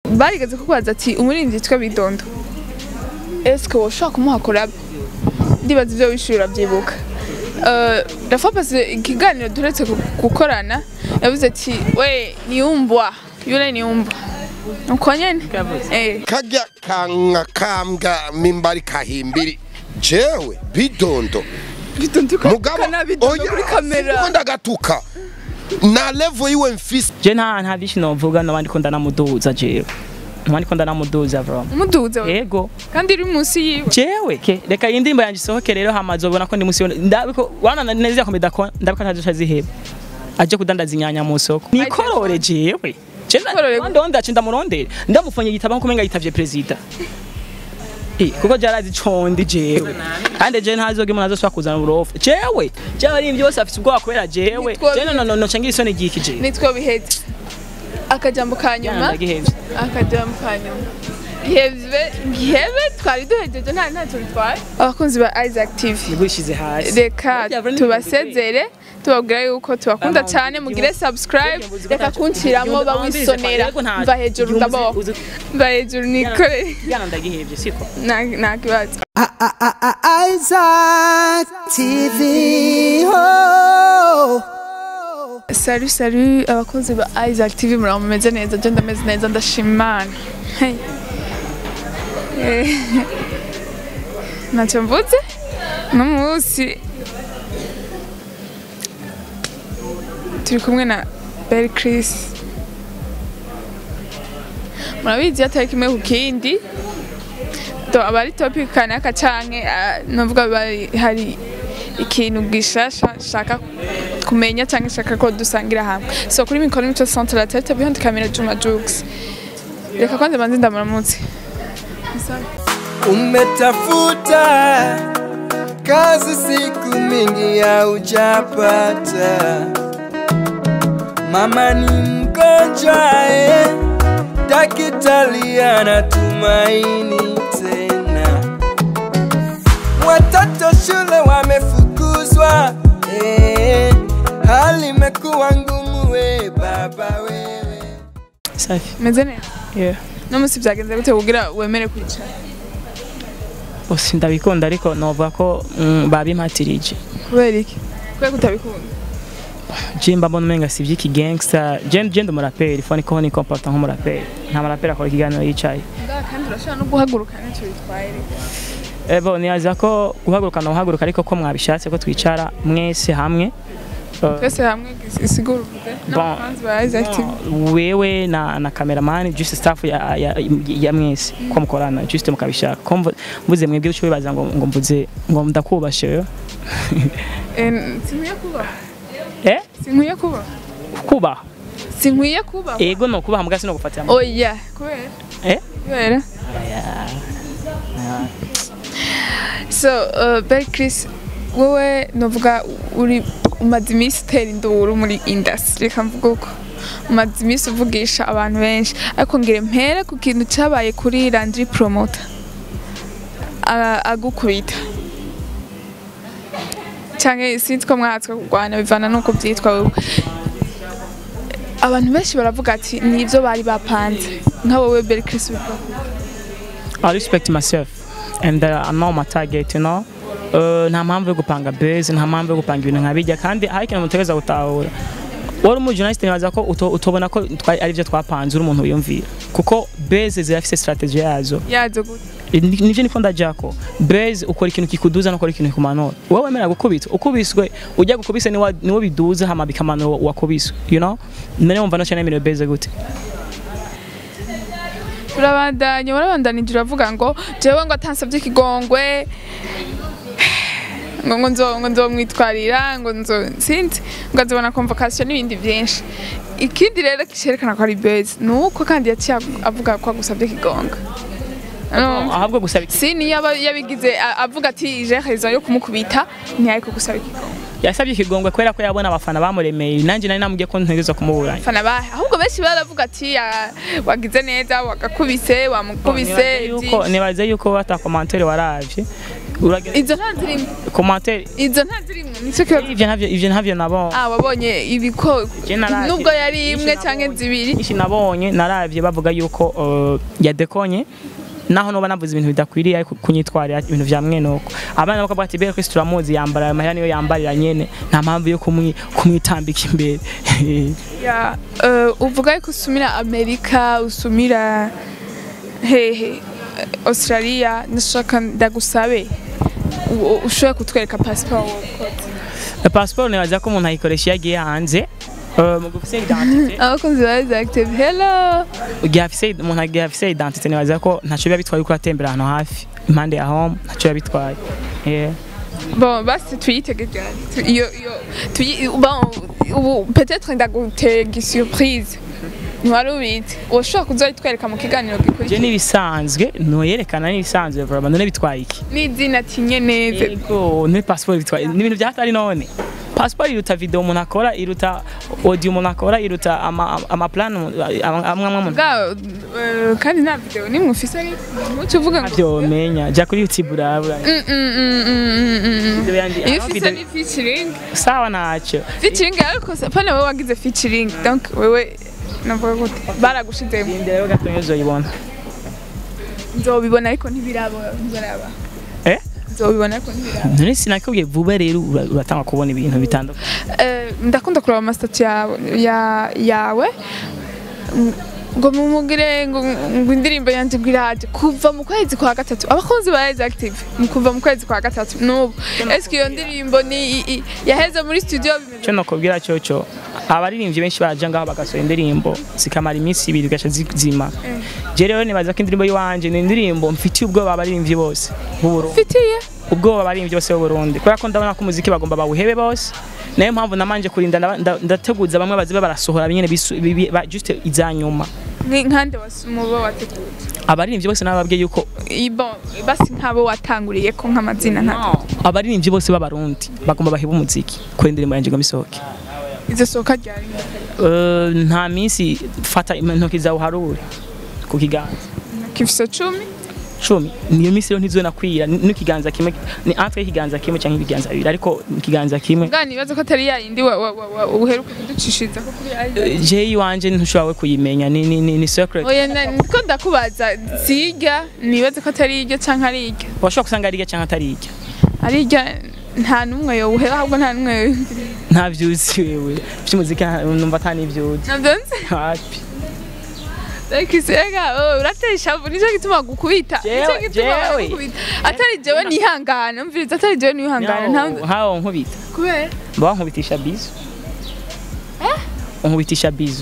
barigeze kukubaza ati umuririmbyi yitwa bidondo eske woshobora kumuha collab ndibaza ivyo wishuye urabyibuka Uh, rafa pasi ikiganiro turetse gu- gukorana yavuze ati we niumbwa yule niumbwa uko nyene eh karya kanka kambwa mimbari kahimbiri jewe bidondo bidondo mugabo kana bidondo kuri kamera siniko ndagatuka na level yiwe mfise je nta nta byinshi novuga nabandi ko ndanamuduza jewe nabandi ko ndanamuduza bro umuduze we yego kandi uri munsi yiwe jewe ke reka iyi ndirimbo yanjye isohoke rero hamaze ubona ko ndi musi yone ndabiko wana neza ko medako ndabiko ntazo ziheba aje kudandaza inyanya mu soko nikorore jewe Nikorore. Chenda ndonda cenda murondere ndamufonye igitabo nko kumenga yitavye president Eh, kuko jarazi condi jewe kandi je ntazoge umuntu azosubira kuzana uburofu jewe jewe ari byose afite ubwoba kubera jewe Nitwo- je no no no cangira isoni giki jewe nitwo biheze akajambo ka nyuma ndagihevye akajambo ka nyuma gihebe gihebe twari duhejeje nta nta tubitwaye abakunzi ba Isaac TV nigwishize hasi reka tubasezere tubabwira yuko tubakunda cyane mugire subscribe reka kunciramo bawisonera mva hejuru ndabaho mva hejuru nikore yana ndagihevye siko nta nta kibazo Isaac TV. Oh. Salut salut abakunzi ba Isaac TV muraba mumeze neza je ndameze neza ndashima Imana Hey. Eh, ntacyo mvuze uno munsi turi kumwe na Belle Chris murabizi atari kimwe ku kindi to aba ari topic kanaka canke ah, novuga bari hari ikintu gishasha shaka kumenya cyangwa shaka ko dusangira hamwe so kuri mikoro mico centre la tete behind camera Juma Jux reka kwanza manzi ndamuramutse Umetafuta kazi siku mingi haujapata, mama ni mgonjwa eh, daktari anatumaini tena, watoto shule wamefukuzwa eh, hali imekuwa ngumu we baba wewe safi meze neza yeah no munsi byagenze gute kugira wemere kwicara Osi ndabikunda ariko novuga ko mm, babimpatirije kubera iki kubera kutabikunda je mba mbona umenga si ivy'iki gangster je je ndi umuraperi fone ko ni comporta nk'umuraperi nta muraperi akora ikiganiro yicaye ngaha kandi urashobora no guhaguruka nicyo bitwaye reka ebo nibaza ko guhaguruka no guhaguruka ariko ko mwabishatse ko twicara mwese hamwe Eh, twese hamwe isigura uvuze n'abafanzi ba Isaac TV wewe na na cameraman just staff ya ya, ya mwese ko mukorana just mukabishaka ko mvu- mvuze mwebwe uco bibaza ngo ngo mvuze ngo ndakubashe wewe Eh, sinkwiye kuba eh sinkwiye kuba kubaha sinkwiye kuba ego no kubaha mugasi no gufatira mu- oya kubera eh kubera so uh, Belle Chris wowe novuga uri umaze iminsi utera induru muri industry reka mvuga uko umaze iminsi uvugisha abantu benshi ariko ngire mpere ku kintu cyabaye kuri Landry Promoter A- agukubita cyangwa sinzi ko mwahatswe kurwana bivana nuko byitwa wowe abantu benshi baravuga ati nibyo bari bapanze nka wowe Belle Chris bivuga I respect myself and uh, I know my target you know Uh, nta mpamvu yo gupanga base nta mpamvu yo gupanga ibintu nka bijya kandi hari ikintu mutegereza gutahura wari umujournaliste nibaza ko uto- utobona ko twari ari byo twapanze uri umuntu wiyumvira kuko base zirafise strategy yazo yazo gute Ni- nivyo niko ndajako base ukora ikintu kikuduza nukora ikintu kikumanura wowe wemera gukubita ukubiswe ujya gukubise niwo niwo biduza hama bikamanura wakubiswe you know none wumva no cyane nemerewe base gute urabandanya urabandanije uravuga ngo jewe ngo atansabye ikigongwe ngo ngo nzo ngo nzomwitwarira ngo nzo sinzi ngo azobona convocation n'ibindi byinshi ikindi rero cyerekana ko ari base ni uko kandi yaciye avuga ko agusabye ikigonga Urumva? ahubwo gusaba iki- si niyo aba yabigize a- avuga ati je raison yo kumukubita ntiyari ko gusaba ikigonga yasabye ikigongwe kubera ko yabona abafana bamuremeye nanjye nari namubwiye ko ntegereza kumuburanya fana bahe ahubwo benshi baravuga ati "Ah, wagize neza wagakubise wamukubise Nibaze yuko byinshi." nibaze yuko ata commentaire waravye uragera izo nta zirimo commentaire izo nta zirimo nicyo kibazo ivyo ntavyo ivyo ntavyo nabonye ah wabonye ibiko Je naravye. nubwo yari Nyinshi imwe canke nabonye. zibiri nyinshi nabonye naravye bavuga yuko uh, yadekonye naho noba navuze ibintu bidakwiriye ariko kunyitwarira ibintu vya mwene uko abana bakavuga ati bere Kristo turamuzi yambara aya mahera niyo yambarira nyene nta mpamvu yo kumwi- kumwitambika imbere ya eh, uvuga yuko usumira amerika usumira hehe Eh, australia ndashaka ndagusabe u- ushobora kutwereka pasiporo wakoze passport nibaza ko umuntu ayikoresha iyo agiye hanze Uh, mu gufise identite abakozi ba active hello igihe afise umuntu agiye afise identite nibaza ko ntaco biba bitwaye uko atembera ahantu hafi impande ya home ntaco biba bitwaye Yeah. bon basi tuyitege ryari Tu- iyo iyo tuyi bon ubu peut-être ndagutega surprise ntiwari ubizi ushobora kuzoyitwereka mu kiganiro je gikurikira nibisanzwe noyerekana nibisanzwe vraiment none bitwaye iki n'izina tinye neza Ego, ni passport bitwaye ni ibintu byatari none passport iruta video umuntu akora iruta audio umuntu akora iruta ama ama plan amwe amwe umuntu bwa eh, kandi nta video nimwe ufise ariko ntuce uvuga ngo ntabyo menya jya kuri youtube urabura Mm, mm, mm, mm, mm, mm. Video yandi- iyo ah, ufise video- ni featuring sawa ntacyo featuring ariko pana wewe wagize featuring donc wewe navuga gute baragushizemo Inde rero gato nyo zoyibona nzobibona ariko ntibiraba ntibiraba eh nzobibona ariko ntibiraba none sinakubwiye vuba rero ura- uratanga kubona ibintu bitandukanye Eh, ndakunda kureba amasitati yawe ya- yawe Mm, ngo mumugire ngo ngo indirimbo yanjye ngo iraje kuva mu kwezi kwa gatatu abakunzi ba Rise Active ni kuva mu kwezi kwa gatatu n'ubu eske iyo ndirimbo ni i- i- yaheze muri studio bimeze cyo nokubwira cyoco abaririmbyi benshi baraja ngaho bagasohora indirimbo zikamara iminsi ibiri gaca zima je rero nibaza ko indirimbo yiwanje ni indirimbo mfitiye ubwoba abaririmbyi bose b'uburundi mfitiye ubwoba abaririmbyi bose b'uburundi kubera ko ndabona ko umuziki bagomba bawuhebe bose nayo mpamvu namanje kurinda ndaba- nda- ndateguza bamwe baziba barasohora nyene bisu- bi- bi- ba- just izanyuma Ni- nkande mubo wateguye abaririmbyi bose nababwiye yuko Bon, basi nk'abo watanguriye ko nk'amazina nta abaririmbyi bose b'abarundi bagomba bahebe umuziki kuri indirimbo yanje ngo misohoke izo soka ryari Eh, nta minsi fata intoki zawe uharure ku kiganza kifise cumi cumi niyo minsi rero ntizonakwira ni- n'ikiganza kimwe ni entre y'ikiganza kimwe cyangwa ibiganza bibiri ariko ikiganza kimwe bwa nibaza ko atari yayindi wa- wa- wa- wa- uheruka kuducishiriza ko kuri Rise Eh, je iwanje ntushoboye kuyimenya ni ni ni, ni secret oya na- niko ndakubaza sirya nibaze ko atari iryo canke ari iryo washobora gusanga ari irya cyangwa atari irya ari irya nta n'umwe yowuhera ahubwo nta n'umwe nta vyuzi wewe vy'umuziki nta- numva ata n'ivyuzi navyo nzi hapi Rekisega uratera ishavu nico gituma gukubita nico Jewe- gituma jewe. gukubita atari jewe nihangana mviriza atari jewe nihangana nta hawo nkubita kubera mba nkubitisha bizu unkubitisha bizu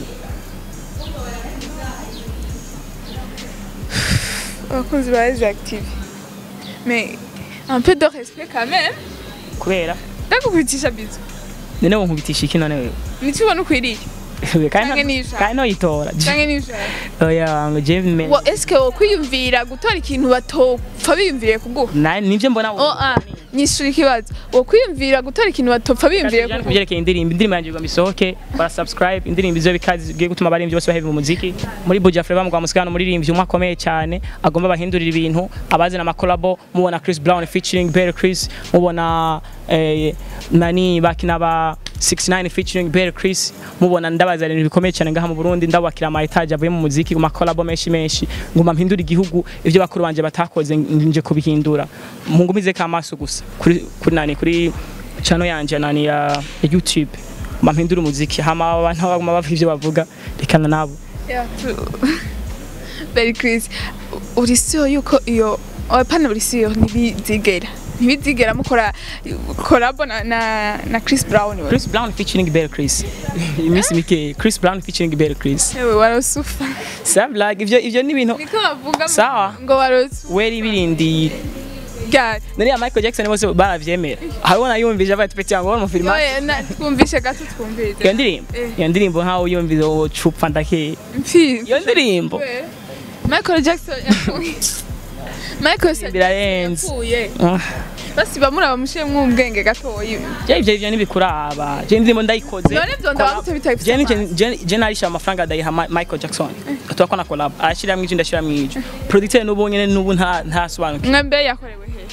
abakunzi ba Rise Active mais un peu de respect quand même kubera ndakukubitisha bizu none wonkubitisha iki none wewe nico ubona ukwiriye Wewe, kandi Canke nta- n'ijana. kandi noyitora canke nijoro oya ngo je me- Wo eske wo kwiyumvira gutora ikintu batopfa biyumviriye kuguha na nivyo mbona oh ah nyishura ikibazo wo kwiyumvira gutora ikintu batopfa biyumviriye kuguha kubyerekeye indirimbo indirimbo yanjye ngo misohoke bara subscribe indirimbo izo bikazi bigiye gutuma abaririmbyi bose bahebe mu muziki muri Buja Flava mu Musikano umuririmbyi umwe akomeye cyane agomba bahindurira ibintu abazana amakolabo mubona Chris Brown featuring Bear Chris mubona eh, nani bakina ba 69 featuring Bear Chris mubona ndabazana ibintu bikomeye cyane ngaha mu Burundi ndabakira ama etage avuye mu muziki mu makolabo menshi menshi nguma mpindura igihugu ivyo bakuru banje batakoze nje kubihindura mungumize kamaso gusa kuri kuri nani kuri channel yanje nani ya ya YouTube mampindura umuziki hama abantu baguma bava ivyo bavuga rekana nabo Yeah, tu- Very Chris uri sure yuko iyo oh, pana uri sure ntibizigera ntibizigera mukora collab na, na, na Chris Brown we. Chris Brown featuring Bear Chris iminsi mike Chris Brown featuring Bear Chris Ewe warosufa Sam like ivyo ivyo ni ibintu niko bavuga Sawa. ngo warosufa weri birindi gari nari ya Michael Jackson bose baravyemera haribona yumvije avuye ati yango wari umufilima yoye na twumvishe gato twumvise iyo ndirimbo Eh. iyo ndirimbo nkaho uyumvise uwo cupfa ndake mfi iyo ndirimbo We. Michael Jackson yapfuye Michael Jackson birarenze yapfuye Ah. basi bamuraba mushiremwo ubwenge gatoyi je ivyo ivyo ntibikuraba je indirimbo ndayikoze none vyo ndabagute bitari je nije- je- je narisha amafaranga adayiha Ma- Michael Jackson tuba kona collab arashiramwo ivyo ndashiramwo ivyo producteur n'ubu nyene n'ubu nta ntasobanukiwe mwe mbe yakorewe he eh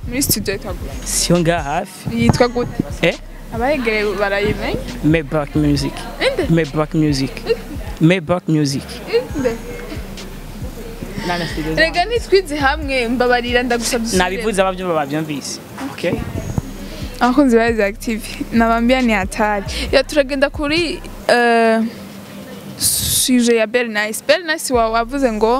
muri studio yitwa gute siyo ngaha hafi yitwa gute eh abayegereye barayimenya Maybach Music inde Maybach Music Maybach Music inde Nana studio zangu. rega nitwize hamwe mbabarira ndagusabye nabivuze abavyumva bavyumvise okay abakunzi ba Rise Active nabambia ni hatari ya turagenda kuri eh, suje ya Bell Nice Bell Nice wa wavuze ngo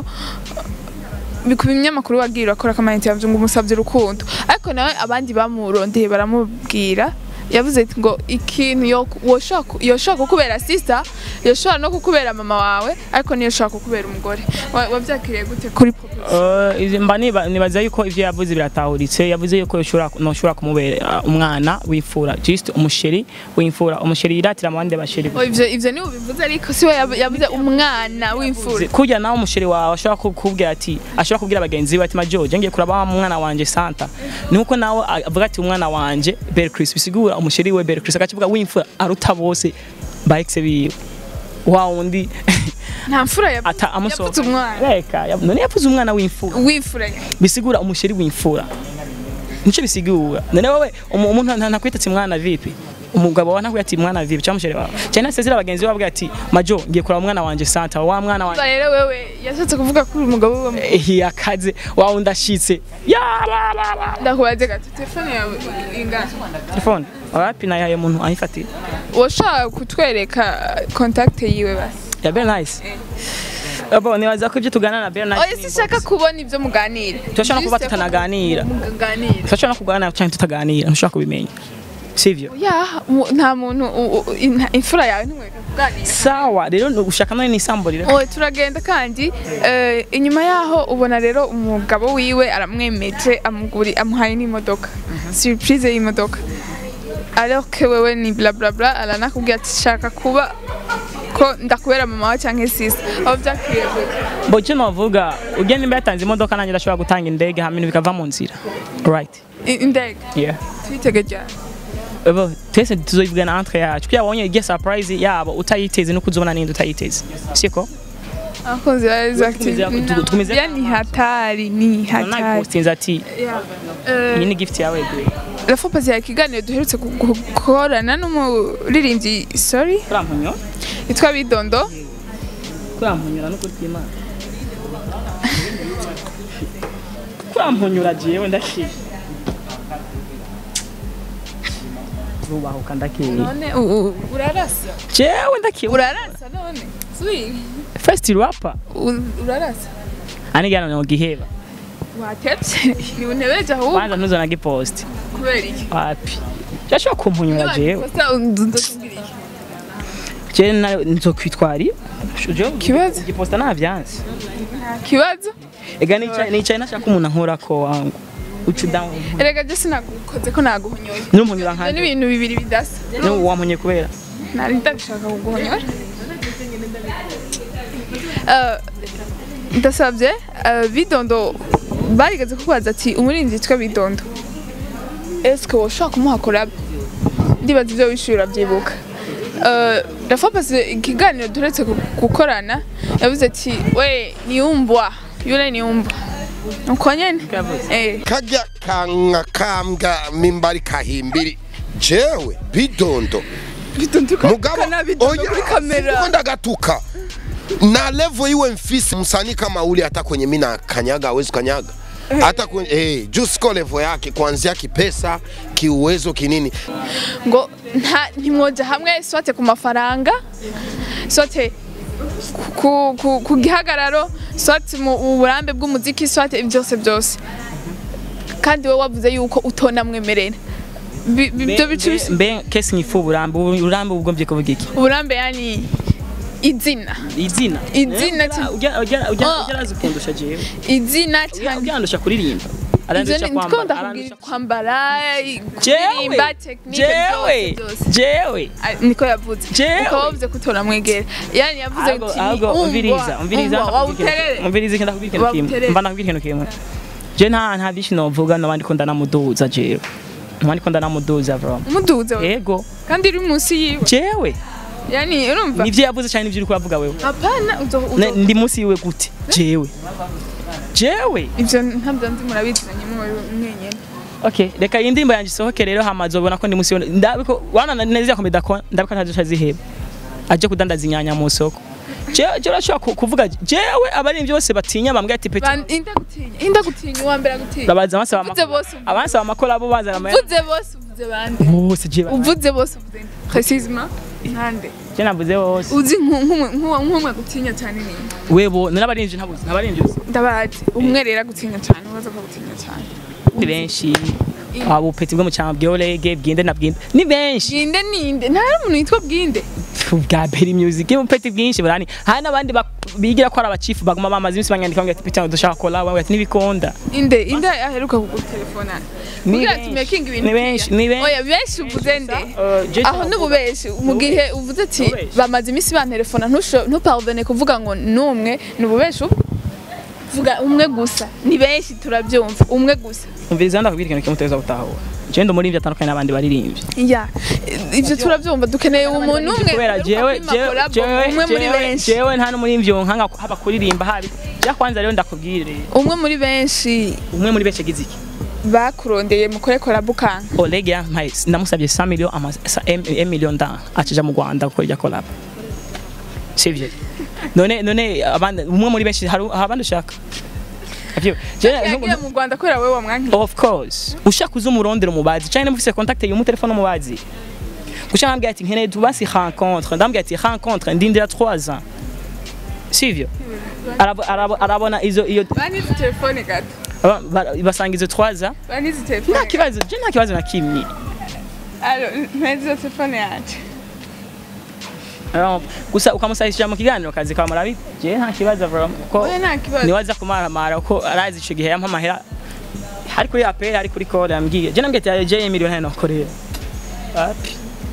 bikuba ibinyamakuru wagiye urakora akamaniti yavuze ngo umusabye urukundo ariko nawe abandi bamurondeye baramubwira yavuze ati ngo ikintu yo- woshaka- yoshobora kukubera sister yoshobora no kukubera mama wawe ariko niyo yoshobora kukubera umugore Wa- wabyakiriye gute kuri popo Uh, izi- mba niba- nibaza yuko ivyo yavuze biratahuritse yavuze yuko yoshobora noshobora kumubera uh, umwana w'imfura just umusheri w'imfura umusheri yiratira mu bandi basheri Oh, ivyo ivyo ni ubivuze ariko siwe yab- yavuze umwana w'imfura kurya nawe umusheri wawe ashobora kukubwira ati ashobora kubwira bagenzi be ati majoje ngiye kuraba wa mwana wanje santa nuko nawe avuga ati umwana wanje Belle Chris bisigura umusheri we Belle Chris akakivuga w'imfura aruta bose ba ex biwe wa wundi nta mfura yavuze ata amusohoka yapfutse umwana reka yab- none yavuze umwana w'imfura w'imfura bisigura umusheri w'imfura nico bisigura none wowe umu- umuntu nta- ntakwitatse mwana vipi umugabo wawe ntakwiye ati mwana vipi cyangwa umusheri wawe cyane nasezera abagenzi be bavuga ati majo ngiye kuraba umwana wanje santa wa mwana wanje Umva rero wewe yashatse kuvuga ko uri umugabo we Eh, yakaze wa wundi ashitse ya la la la ndakubaze gato telefone yawe ingana telefone wapi nayaye umuntu ayifatira washaka kutwereka contact yiwe basi ya Belle Nice abo nibaza ko ibyo tuganira na Belle oya Nice sinshaka kubona ibyo muganira turashobora kuba Juste tutanaganira muganira turashobora no kuganira cyangwa tutaganira ntushobora kubimenya sivyo ya mu- nta muntu u- u- in- imfura yawe ntimwereka kuganira sawa rero ni ugushaka none nisamburire Oye turagenda kandi eh, inyuma yaho ubona rero umugabo wiwe aramwemeje amuguri amuhaye n'imodoka surprise y'imodoka alors que wewe ni bla bla bla aranakubwira ati shaka kuba ko ndakubera mama wawe cyangwa sister aho byakwiye gute bo icyo navuga ugenda nimba yatanze imodoka nanjye ndashobora gutanga indege hama ibintu bikava mu nzira right I- indege yeah twitege ryari Ebo, twese tuzobivugana entre yacu kugira wabonye igihe surprise yabo utayiteze nuko uzobona n'indi utayiteze siko abakunzi ba Rise Active Tugumize- tu- tugumize- ya ni hatari ni hatari nabipostinze ati Yeah. Eh, iyi ni gift yawe gwe la fois passée ya kiganiro duherutse gu- gukorana n'umuririmbyi sorry kurampunyo yitwa Bidondo kurampunyura no kutimana kurampunyura jewe ndashije rubahuka ndakeye none u- u- urarasa jewe ndakeye urarasa none suri first rapper U- urarasa anigana no giheba watevye ni untebeje ahubwo kwanza ntuzona gipost kubera iki wapi cyashobora kumpunyura jewe Kosa ndakubwira iki jewe na- nzokwitwari Kibazo? giposta navyanse kibazo ega nicaye nicaye nashaka umuntu ankorako wangu uca down erega je sinagukoze ko naguhonyoye n'umunyura ivyo nkanje ni ibintu bibiri bidasa ni wampunye kubera nari ndabishaka kuguhonyora Eh, ndasabye eh, bidondo barigeze kukubaza ati umurinzi yitwa bidondo eske woshobora kumuha collab ndibaza ibyo wishyuye urabyibuka Eh, rafa pasi ikiganiro duretse gu- gukorana yavuze ati we niumbwa yule niumbwa uko nyene eh kajya kanka kambwa mimbari kahimbiri jewe bidondo bidondo mugabo kana bidondo kuri kamera siko ndagatuka na level iwe mfisi msanii kama ule hata kwenye mina kanyaga hawezi kanyaga hata kwenye eh, juu siko level yake kuanzia kipesa kiuwezo kinini ngo nta ntimwoja hamwe sote ku mafaranga sote ku, ku, ku gihagararo sote mu burambe bw'umuziki sote byose byose kandi wowe wavuze yuko utonamwemerera Bi- bi- ibyo bice bis- mbe kesi nyifu uburambe uburambe ubwomvye kuvuga iki uburambe yani izina izina Izina Eh, cyane. ujya ujya ujya Oh. ujya arazi kundusha jewe izina Ujya- cyane ujya andusha kuririmba ivyo arandusha ni ndiko kwambara ndakubwira arandusha- kwambara jewe kuririmba tekinike jewe byose byose jewe Ah, niko yavuze Jewe. ukaba wavuze ko utonamwegera yani yavuze ahubwo ati ahubwo umviriza umviriza wawuterere umviriza ikenda kubwira ikintu kimwe Wawuterere. mba nakubwira ikintu kimwe je nta nta byinshi novuga nabandi ko ndanamuduza jewe nabandi ko ndanamuduza bro umuduze we ego kandi uri munsi yiwe jewe yani urumva nivyo yavuze cyane nivyo uri kuravuga wewe apana uzo Ne- uzo ndi munsi yiwe gute jewe jewe ivyo ntabyo nzi murabizanye mwenyene okay reka iyi ndirimbo yanjye isohoke rero hamaze ubona ko ndi musi ndabiko wana neza ko medako ndabiko ntazo ziheba aje kudandaza inyanya mu soko jewe jewe urashobora ku- kuvuga jewe abaririmbyi bose batinya bambwira ati peti Ban- inda gutinya inda gutinya uwa mbere agutinya babaza abasaba Uvuze amakora bose uvuze. abasaba amakora bo bazana amaya uvuze bose uvuze bande bose jewe uvuze bose uvuze nde precisement nkande je navuze bose uzi nku- nk'umwe nk'uwa- nk'umwe gutinya cyane ni webo narabaririmbyi ntabuze ntabaririmbyi bose ndabazi umwe rero agutinya cyane ubaza ko agutinya cyane ni benshi abo peti bwo mu cyama bw'orege bwinde na bwinde ni benshi bwinde ninde nta n'umuntu yitwa bwinde bwa Berry Music mu peti bwinshi burani hari n'abandi bak- bigira ko ari abachifu baguma bamaze iminsi banyandika ngo ati peti dushaka kola bamwe ati nibikonda inde inde aheruka kugutelefona Ni kugira benshi, tumekinga ibintu ni benshi, biriya. ni benshi. oya benshi uvuze nde Uh, Jason aho n'ububeshi mu gihe uvuze ati Ububeshi. bamaze iminsi bantelefona ntusho- ntuparvene kuvuga ngo n'umwe ni ububeshi ubu? vuga umwe gusa ni benshi turabyumva umwe gusa umviriza ndakubwira ikintu kimwe uteza gutahura je ndo muri atandukanye n'abandi baririmbyi ya ibyo turabyumva dukeneye umuntu umwe kubera uheruka jewe kwima jewe collab, jewe umwe muri jewe- benshi jewe nta n'umurimbyi nkanga haba kuririmba habi ja kwanza rero ndakubwire umwe muri benshi umwe muri benshi agize iki bakurondeye mukore collab ukanga Oleg yampaye namusabye 100 million ama 1 million da akija mu Rwanda gukora irya collab sivyo none none abandi umwe muri benshi hari hari abandi ushaka Avyo, je- yagiye mu Rwanda kubera wewe wamwankiye Of course. Ushaka uza umurondera umubazi. Cyane mufise contact yumu telefone umubazi. Gushaka ambwira ati nkeneye tubasi rencontre. Ndambwira ati rencontre ndindira 3 ans. Sivyo? Arabo arabo arabona izo iyo banize telefone gato aba- ba- basanga izo 3 ans. banize telefone Nta kibazo, je nta kibazo na kimwe. alo ntizizo telefone yanje Alors, gusa ukamusayisha mu kiganiro kazi kwa marabi. Je nta kibazo bro. Ko oya nta kibazo niwaza kumaramara ko arazi ico gihe yampa amahera. Hari kuri APR, hari kuri call yambwiye. Je nambwiye ati je miliyoni hano korera. Wapi?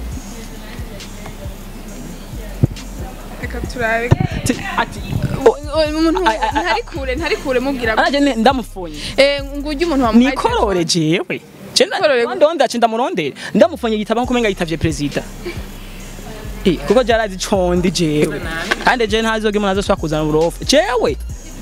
reka turabe Ti- Ati umuntu Ai, ai, ai, ntari kure ntari kure mubwira Araje ne- ndamufunye. eh ngujye umuntu wamuhaye Nikorore jewe. Nikorore Cenda ndonda cinda murondera. Ndamufunye igitabo kumenga yitavye president. Eh, kuko jarazi condi jewe. Kandi je ntazoge umuntu azosubira kuzana uburofu. Jewe.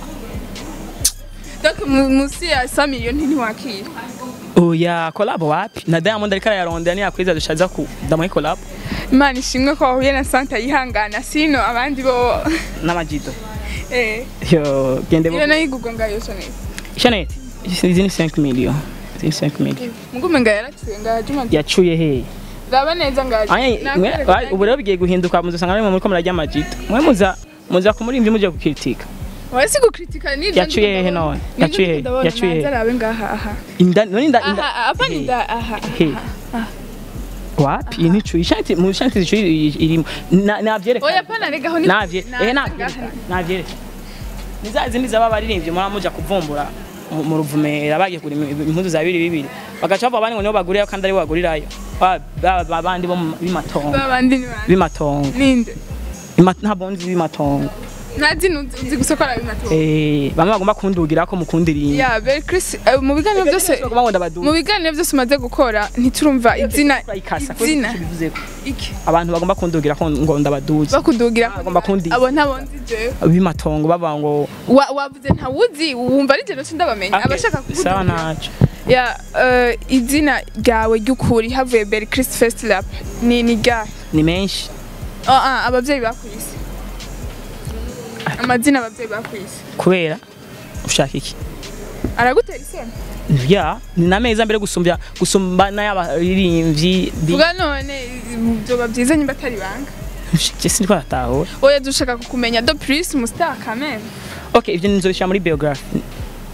donc mu- musi ya 100 million ntiwakira Oya, collab wapi? Na Diamond ariko arayarondera ni yakwiza dushaza ku ndamuhe collab imana ishimwe ko wahuye na santa yihangana sino abandi bo n'amajido. eh Yo, gende iyo bo. nayo igugwa ngayo sonete Chanel. Izi ni 5 million. Izi ni 5 million. mugume nga yaraciye nga juma Yacuye he? raba neza nga Anya, mwe- wa- ubu rero bigiye guhinduka muzosanga ari mu muri ko murajya amajido. Mwe muza muza kumurimbyi muje gukritika. wasi gukritika ni Yacuye hehe none? Yacuye hehe? Yacuye hehe? arabe ngaha aha Inda none inda inda. aha apa ni da aha He. Wapi nicu ishanti mu shanti zicu irimo na navyereka. oya pana regaho ni Navye na- eh ngaha navyereka. ni- Navyereka. Nizazi niza babaririmbye muri muja kuvumbura mu- mu ruvumera bagiye kuri impuzu za bibiri bibiri bagaca bava bani ngo nibo bagurirayo kandi ari bo bagurirayo Ba- ba- ba- bandi bo mu- b'imatongo babandi ni bande b'imatongo ninde Ima- ntabwo nzi b'imatongo ntazi nuzi uzi gusa ko arabe mato eh bamwe bagomba kundugira ko mukundirinda ya very Chris eh, mu biganiro byose bagomba ngo ndabaduza mu biganiro byose umaze gukora ntiturumva izina ikasa izina bivuzeko iki abantu bagomba kundugira ko ngo ndabaduza bakudugira bagomba kundi abo ntabonzi jewe b'imatongo baba ngo Wa- wavuze ntawuzi wumva ari jeno ndabamenya Okay, abashaka sawa kukudugira ntacyo ya eh, izina ryawe ry'ukuri havuye Berry Chris First Lap ni ni ryahe ni menshi oh, ah, abavyeyi bakwise amazina abavyeyi bakwise kubera ushaka iki aragutera isoni ya ni nameza mbere gusumbya gusumba n'abaririmbyi bi- vuga none byoba byiza nyimba atari banga je siniko natahura oya dushaka kukumenya do plus mustar quand même okay ivyo nzobishira muri biography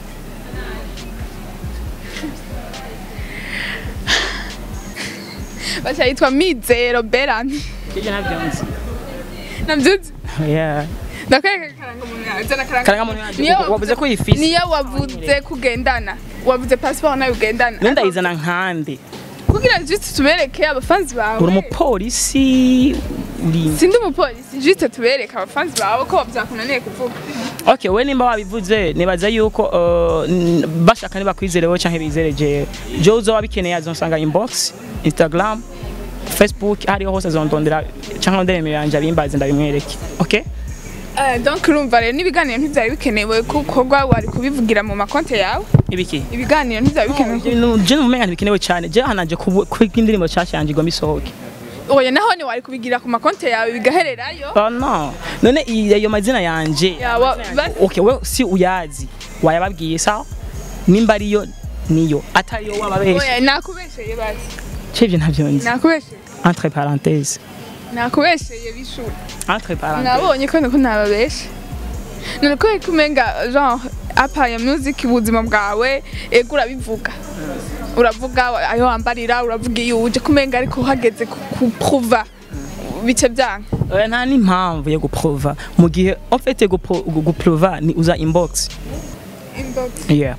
bacha yitwa Mizero Berami ivyo navyo nzi navyuzi yeah ndakwereka karanga umuntu yawe zana karanga Karangamuntu yanje, Niyo wavuze ko uyifise. niyo wavuze kugendana wavuze passport nayo ugendana none ndayizana nkande kugira juste tubereke abafanzi bawe uri umupolisi uri sindi umupolisi juste tubereke abafanzi bawe ko byakunaniye kuvuga okay we nimba wabivuze nibaza yuko uh, n- bashaka nibakwizerewe canke bizere jewe jewe uzoba bikeneye azonsanga inbox instagram facebook hariho hose azondondera canke ndemero yanje abimbaze ndabimwereke okay Eh, donc urumva rero n'ibiganiro ntibyari bikenewe kukorwa wari kubivugira mu makonte yawe ibiki ibiganiro ntibyari bikenewe ku- je numva umenga ntibikenewe cyane je hanaje kwiga indirimbo nshyashya yanjye igomba isohoke oya naho ni wari kubigira ku makonte yawe bigahererayo oh no none i- ayo mazina yanje yawa basi okay we si uyazi wayababwiye sawa nimba ariyo niyo atariyo wababesha oya nakubesheye basi cevye ntavyo nzi nakubesheye entre parenthèse nakubesheye bishuri entre parenthèse nabonye ko niko ntababeshe none ko kumenga genre apaya music ubuzima bwawe ego urabivuga uravuga ayo wambarira uravuga iyo uje kumenga ariko uhageze ku- kupruva bice byanga Eh, nta n'impamvu yo guprova mu gihe en fait gupro- gu- guprova ni uza inbox inbox yeah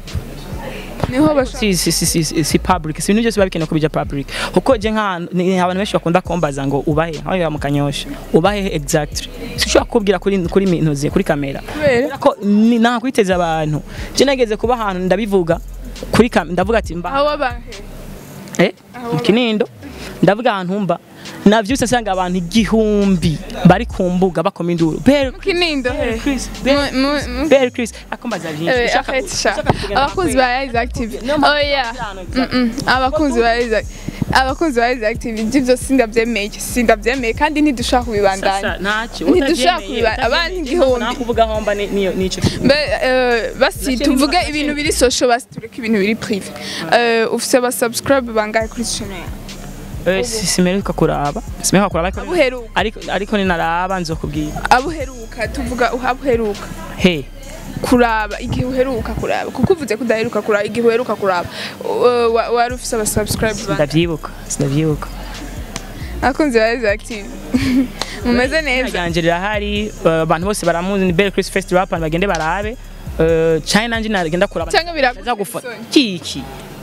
niho bashaka si si si si si, si public si ibintu byose biba bikenewe ko bija public kuko je nk'ahantu ni abantu benshi bakunda kumbaza ngo ubahe aho ya mukanyosha ubahe exactly sinshobora kubwira kuri kuri mintuzi kuri kamera kubera ko ni- nta kwiteza abantu je nageze kuba ahantu ndabivuga kuri kam ndavuga ati mba aho wabahe eh mu kinindo ndavuga ahantu mba navyutse nsanga abantu igihumbi bari ku mbuga bakoma induru Bere mu kinindo he Chris Mu- mu- mu- Bere Chris akombaza byinshi Eh, Ushaka- arrête ça. ushaka kugenda abakunzi ba Rise Active oya Mm-mm. abakunzi ba Rise abakunzi ba Rise Active ibyo byose sindabyemeye sindabyemeye kandi ntidushaka kubibandanya Sasa ntacyo Ntidushaka utabyemeye, kubiba- abandi utabyemeye, igihumbi. nakuvuga homba ni- niyo nico mbe eh, basi Nacyo tuvuge niba- ibintu biri social basi tureke ibintu biri prive Eh, ufise aba subscribe bangahe kuri channel yawe Eh, si- simeruka kuraba simeruka kuraba ariko- abuheruka ariko ariko ninaraba nzokubwira abuheruka tuvuga uhabuheruka he kuraba igihe uheruka kuraba kuko uvuze ko udaheruka kuraba igihe uheruka kuraba uh, wa- wari ufise aba subscribe bangahe ndavyibuka sindavyibuka abakunzi ba Rise Active mumeze neza ryanje rirahari eh, abantu bose baramuzi ni Belle Chris Fest Rap bagende barabe Eh, cyane nanje nagenda kuraba Cyangwa biraguha Ndaza gufa- isoni. kiki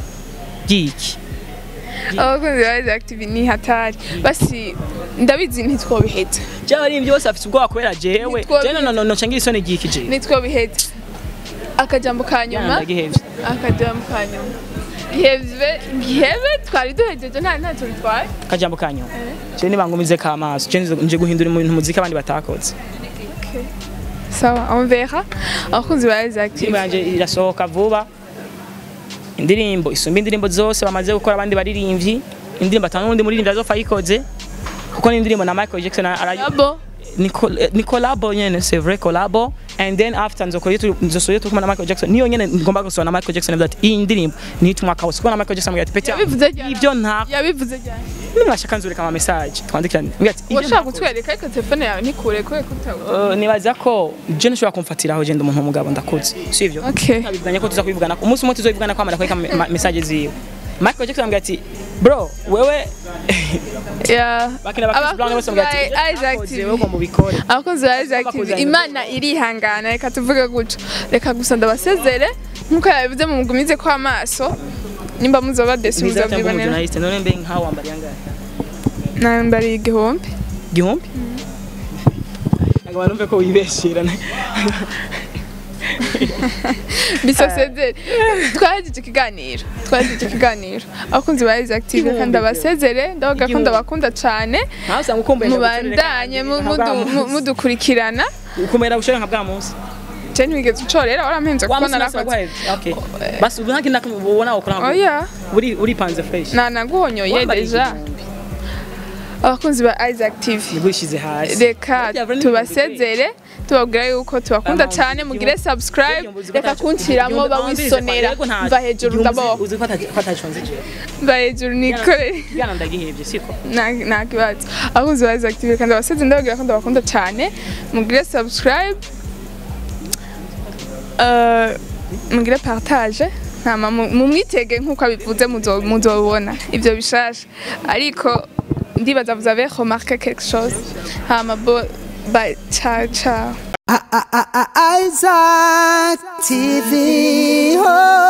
kiki abakunzi ba Rise Active ni hatari basi ndabizi ntitwobiheza cyangwa ari byose afite ubwoba kubera jewe Nitwo- je no no no no cangira isoni giki je ntitwobiheza akajambo ka nyuma ndagihevye akajambo ka nyuma giheve giheve twari duhejeje nta ntacyo bitwaye kajambo kanyu je nibangumize ka maso je nje- nje guhindura ibintu muzika abandi batakoze sawa on verra abakunzi ba Rise Active indirimbo yanje irasohoka vuba indirimbo isumba indirimbo zose bamaze gukora abandi baririmbyi indirimbo atanu n'undi muririmbyi azofa ayikoze kuko ni indirimbo na Michael Jackson arayo Yabo ni col- eh, ni collabo nyene c'est vrai collabo and then after nzokora itu nzosoye tukuma na Michael Jackson niyo nyene ngomba gusoma na Michael Jackson that iyi ndirimbo ni itumwaka wose kuko na Michael Jackson ambwira ati peti yabivuze ryari ibyo nta yabivuze ryari nimwashaka nzureka ama message twandikirane ambwira ati ibyo washaka ntakoze. kutwereka ariko telefone yawe ntikure kure kutawe Eh, nibaza ko je nshobora kumfatiraho je ndi umuntu w'umugabo ndakuze sivyo okay twabivuganye ko tuza kubivugana umunsi umwe tuzobivugana ko amara kwereka me- ma- message ziwe Michael Jackson ambwira ati bro wewe yeah bakina bakisi brown bose ambwira ati Abakunzi ba Isaac "Utakoze, TV. wewe ugomba ubikore abakozi ba Rise Active Bakuzanye. imana irihangana reka tuvuge gutyo reka gusa ndabasezere nkuko yabivuze mu mugumize ko amaso nimba muzoba desi Mwiza cyangwa muzobyibonera umujournaliste none mbe nkaho wambariye angahe nambariye igihumbi igihumbi ntabwo banumve ko wibeshera bisosezere twahejeje ikiganiro twahejeje ikiganiro abakunzi ba Rise Active reka ndabasezere ndavuga ko Igihumbi. ndabakunda cyane ntawe usanga ukumbuye mubandanye mu- mudu- mu- mudukurikirana ukumera bushore nka bwa munsi je ntwigeze ucorera warampenze wa kuko munsi nasa narakoze guheze okay basi ubu nta kintu ubona ukora nka oya uri uri panze fresh nanaguhonyoye Wambariye deja igihumbi. abakunzi ba Rise Active nibwo ishyize hasi reka tubasezere tubabwira yuko tubakunda Bamwe cyane mugire subscribe reka kunshyiramo bawisonera mva hejuru ndaboha uzi ko atac- ko atacunze jewe mva hejuru nikorere bwana ndagihebye siko nta nta kibazo abakunzi ba Rise Active reka ndabasezere ndababwira ko ndabakunda cyane mugire subscribe Eh, mugire partage ntama mu- mumwitege nk'uko abivuze muzo- muzobona ibyo bishasha ariko ndibaza vous avez remarqué quelque chose hama bo bye ciao ciao Isaac TV. Oh.